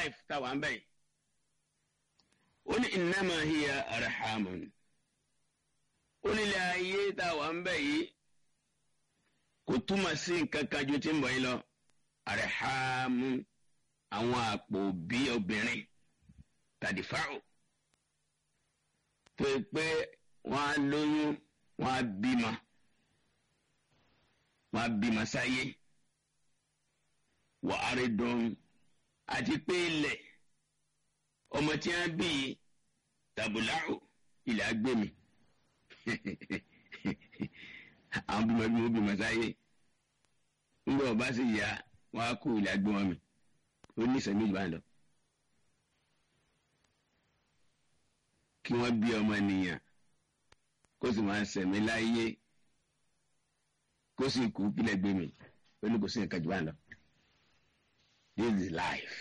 life táwa ń bẹ̀ yìí ó ní innama hiya arhamun ó nílé ayé táwa ń bẹ̀ yìí kò túmọ̀ sí nǹkan kan ju tí ń bọ̀ yìí lọ arhamu àwọn àpò bí obìnrin tàdífáò tó yẹ pé wọ́n á lóyún wọ́n á bímọ wọ́n á bímọ sáyé wà á rí dùn àti pé ilẹ̀ ọmọ tí wọ́n bí tàbùláhù ilẹ̀ agbèmí àwọn bímọ bí wọ́n bímọ sáyé ńgbà ọba sì yá wọ́n á kó ilẹ̀ agbèmọ mi ó ní ìsẹ̀mí ìgbà lọ. kí wọ́n bí ọmọ nìyàn kó sì máa sẹ̀mí láyé kó sì kú kílẹ̀ gbé mi ó ní kò sí nǹkan jù bá lọ. this is life.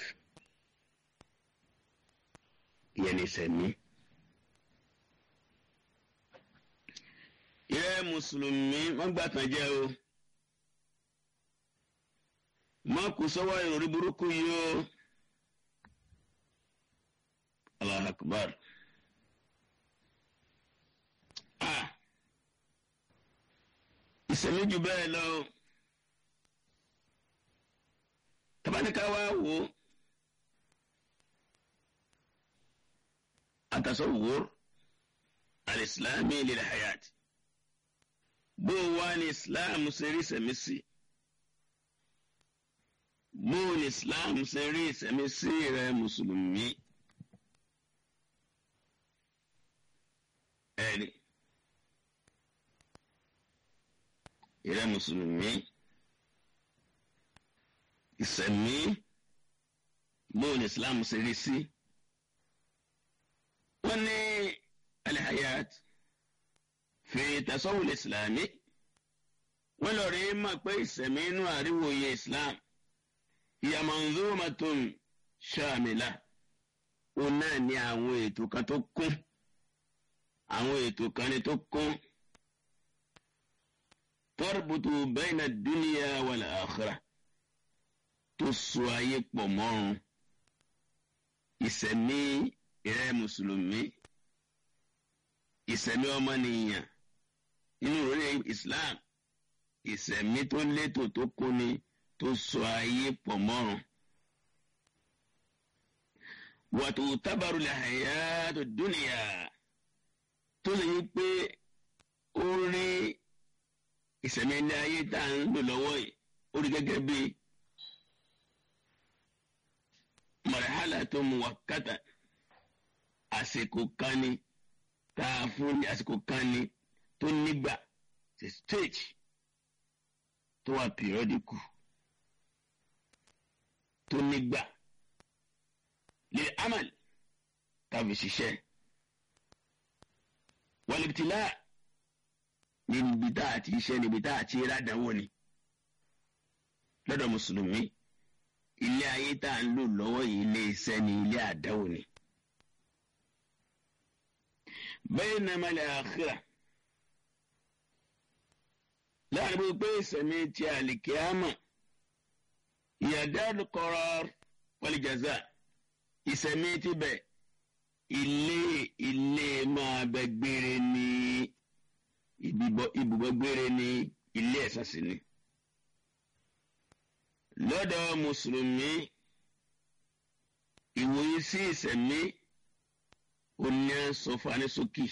ìyẹn ní sẹ̀mí. ìrẹ́ mùsùlùmí wọ́n gbà tán jẹ́ o. má kú sọ́wọ́ ìròrí burúkú yìí o. Allah akbar. ìsẹ̀mí jù bẹ́ẹ̀ lọ tabaníkà wá wò ó àtàsọ̀wòr alìsílámì lílẹ̀ hayat bó wá ní islam ṣe rí ìsẹ̀mí sí bó ní islam ṣe rí ìsẹ̀mí sí rẹ mùsùlùmí ẹ̀rí. ìrẹ́ mùsùlùmí ìsẹ̀mí bóun islam ṣe rí sí. wọ́n ní alihayat fi tasawul islami wọ́n lọ rí mọ̀ pé ìsẹ̀mí inú àríwòye islam hiya manzumatun shamila ó náà ní àwọn ètò kan tó kún àwọn ètò kan ní tó kún tọ́rọ̀bùtù bẹ́ẹ̀nà dúníyà wal akhirah tó so ayé pọ̀ mọ́run ìsẹ̀mí ìrẹ́ mùsùlùmí ìsẹ̀mí ọmọnìyàn nínú ìròyìn Islam ìsẹ̀mí tó létò tó kúni tó so ayé pọ̀ mọ́run. wàtò tábàrù lahayatu dúníyà tó lè yí pé ó rí ìsẹ̀mí ilé ayé tá à ń lò lọ́wọ́ yìí ó rí gẹ́gẹ́ bí mọ̀rẹ́hálà tó mu wákàtà àsìkò kan ni tá a fún ní àsìkò kan ni tó nígbà ṣe stage tó wà pìrọ́dìkù tó nígbà lè amal tàbí ṣiṣẹ́ wàlìbìtìlá níbi tá a ti ṣe níbi tá a ti rádàwọ ni lọ́dọ̀ mùsùlùmí ilé ayé tá a ń lò lọ́wọ́ yìí ilé iṣẹ́ ni ilé àdáwò ni. baynama al-akhirah láàrin bó pé ìsẹ̀mí ti àlìkíámà hiya darul qarar wal jaza ìsẹ̀mí ti bẹ̀ ilé ilé máa bẹ gbére ní ibùgbọ́ gbére ní ilé ẹ̀san sí ni. lọ́dọ̀ mùsùlùmí ìwòye sí ìsẹ̀mí oní sọfani sókè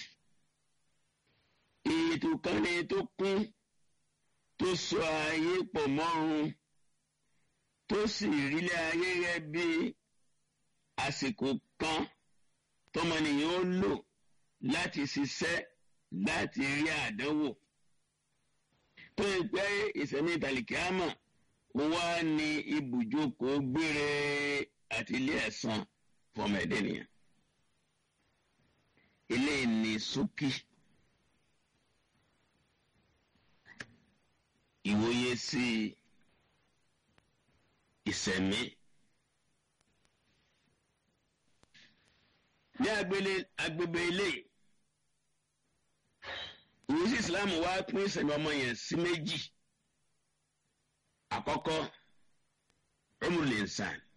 ètò kan ní tó kún tó sọ ayé pọ̀ mọ́run tó sì rílé ayé rẹ bí àsìkò kan tọmọnìyàn ó lò láti ṣiṣẹ́ láti rí àdánwò tó ń pẹ́ ìsẹ̀mí ìtàlìkíámà wá ní ibùjókòó gbére àti ilé ẹ̀san fọmọ ẹ̀dẹ́ nìyẹn ilé ní sókè ìwòye sí ìsẹ̀mí. ní agbègbè ilé ìwé sí islam wá pín ìsẹ̀mí ọmọ yẹn sí méjì àkọ́kọ́ umrul insan